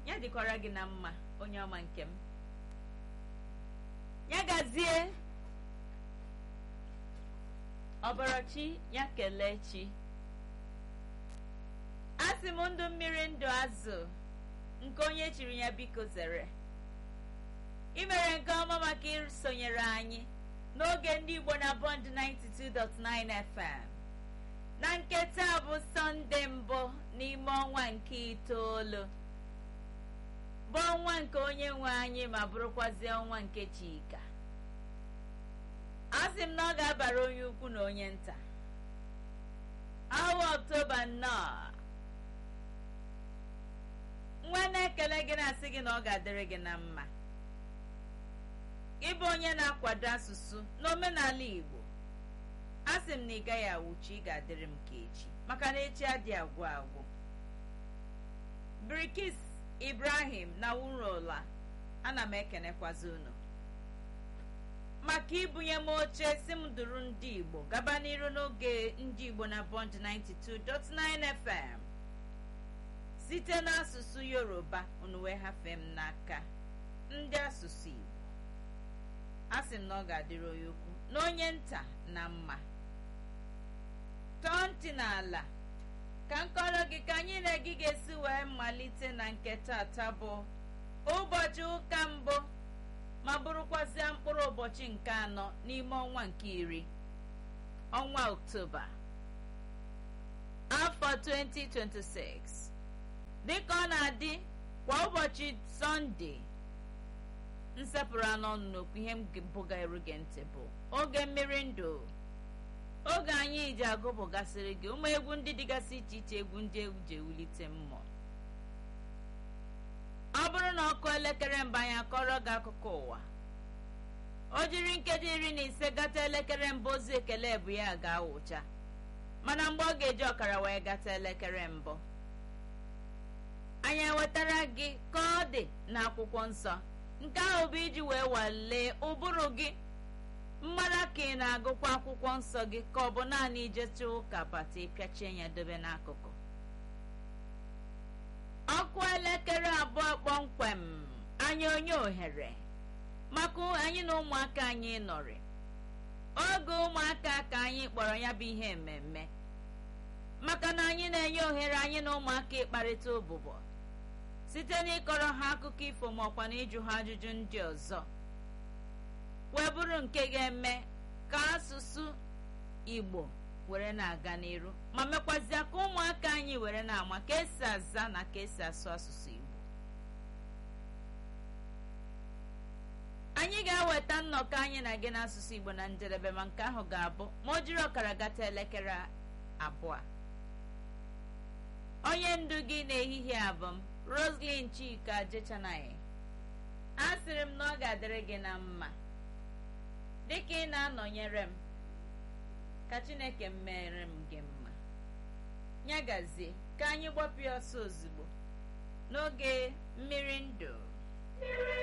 ya dịkwara gị na mma onye ọma nke m ya gazie ọbarachi ya kelee chi asị m ndụ mmiri ndụ azụ nke onye chiri ya biko zere imere nke ọma maka isonyere anyị n'oge ndị igbo na bond 92.9 fm na nke taa bụ sọnde mbụ n'ime ọnwa nke itoolu bụ ọnwa nke onye nwe anyị ma bụrụkwazie ọnwa nke chika a sị m na ọ ga-abara onye ukwu na onye nta awa ọktoba nnọọ nwa na-ekele gị na-asị gị na ọ ga-adịrị gị na mma ịbụ onye na-akwado asụsụ n'omenala igbo a sị m na ị gaghị awụchi ị ga-adịrị m ka echi maka na echi adị agwụ agwụ birikis ibrahim na wurola ana m ekenekwazi unu maka ibunye m oche si m duru ndị igbo gaba n'iru n'oge ndị igbo na bond 92.9 fm site n'asụsụ yoruba unu wee hafee m n'aka ndị asụsụ igbo a sị m na ọ ga-adịrị onye ukwu na onye nta na mma tọọ ntị n'ala ka nkọrọ gị ka anyị na gị ga-esi wee malite na nke tata bụ ụbọchị ụka mbụ ma bụrụkwazịa mkpụrụ ụbọchị nke anọ n'ime ọnwa nke iri ọnwa oktoba afọ 2026 dịka ọ na-adị kwa ụbọchị sọnde nsepụrụ anụ ọnụ n'okwu ihe m bụga eru gị ntị bụ oge mmiri ndụ oge anyị ji agụpụgasịrị gị ụmụ egwu ndị dịgasị iche iche egwu ndị egwu ji ewulite mmụọ ọ bụrụ na ọkụ elekere mbụ anyị akọrọ gị akụkọ ụwa o jiri nkeji iri na ise gata elekere mbụ ozi ekele bụ ya ga-awụcha mana mgbe ọ ga-eji ọkara wee gata elekere mbụ anyị ewetara gị ka ọ dị n'akwụkwọ nsọ nke ahụ bụ iji wee walee ụbụrụ gị mmara ka ị na-agụkwa akwụkwọ nsọ gị ka ọ bụ naanị ijecha ụka bata ịpịachie ya dobe n'akụkụ ọkụ elekere abụọ kpọmkwem anyị onye ohere maka anyị na ụmụaka anyị nọrị oge ụmụaka ka anyị kpọrọ ya bụ ihe mmemme maka na anyị na-enye ohere anyị na ụmụaka ịkparịta ụbụbọ site n'ịkọrọ ha akụkọ ifo ma ọkwa na ịjụ ha ajụjụ ndị ọzọ wee bụrụ nke ga-eme ka asụsụ igbo were na-aga n'iru ma mekwazịa ka ụmụaka anyị were na-ama ka esi aza na ka esi asụ asụsụ igbo anyị ga-eweta nnọkọ anyị na gị n'asụsụ igbo na njedebe ma nke ahụ ga-abụ ma o jiri ọkara gata elekere abụọ onye ndu gị n'ehihie abụ m roslyn chika jechanaghị a sịrị m na ọ ga-adịrị gị na mma dịka ị na-anọnyere m ka chineke mere m gị mma ya gazie ka anyị gbapụ ya ọsọ ozugbo n'oge mmiri ndụ